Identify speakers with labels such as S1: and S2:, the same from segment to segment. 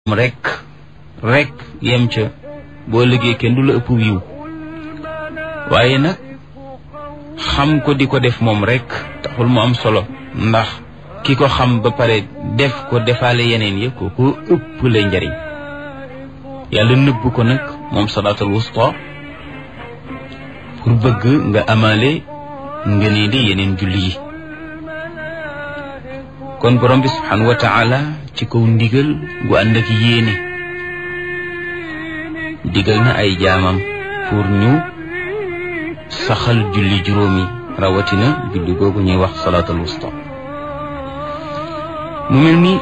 S1: rek rek yem ca boo liggéey kenn du la ëpp wiw waaye nag xam ko di ko def moom rek taxul mu am solo ndax ki ko xam ba pare def ko defaale yeneen ya ko ko ëpp lay njariñ yàlla nëbb ko nag moom salaatul wusta pour bëgg nga amaale nga ne di yeneen julli yi kon borom bi subhanahu wa taala ci kaw ndigal gu ànd ak yéene digal na ay jaamam pour ñu saxal julli juróomi rawatina julli googu ñuy wax salaatul wusta mu mel ni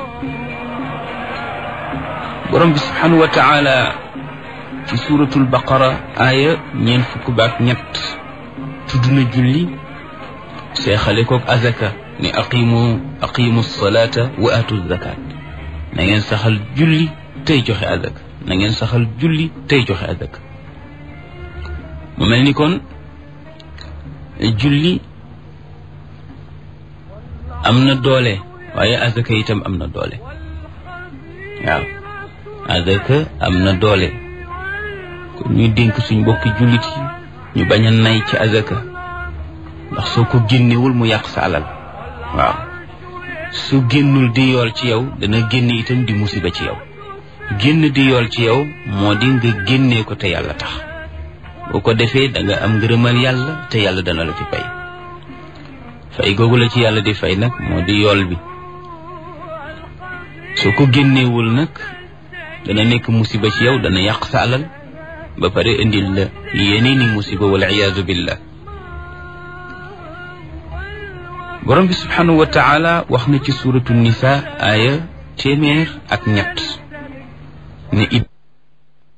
S1: borom bi subhanahu wa taala ci suuratul baqara aaya ñeent fukk baak ñett tudd na julli seexale kook azaka ne aqimu aqimu salaata wa atu zakat na ngeen saxal julli tey joxe azaka na ngeen saxal julli tey joxe azaka mu mel ni kon julli am na doole waaye azaka itam am na doole waaw azaka am na doole kon ñuy dénk suñ mbokki jullit yi ñu bañ a nay ci azaka ndax soo ko génnewul mu yàq sa alal waaw su génnul di yool ci yow dana génn itam di musiba ci yow génn di yool ci yow moo di nga génnee ko te yàlla tax boo ko defee da nga am ngërëmal yàlla te yàlla dana la ci fay fay googu la ci yàlla di fay nag moo di yool bi soo ko génneewul nag dana nekk musiba ci yow dana yàq sa alal ba pare indil la yeneeni musiba wal iyaazu billah borom bi subhanahu wa taala wax na ci suratu nisa aaya téeméer ak ñett ne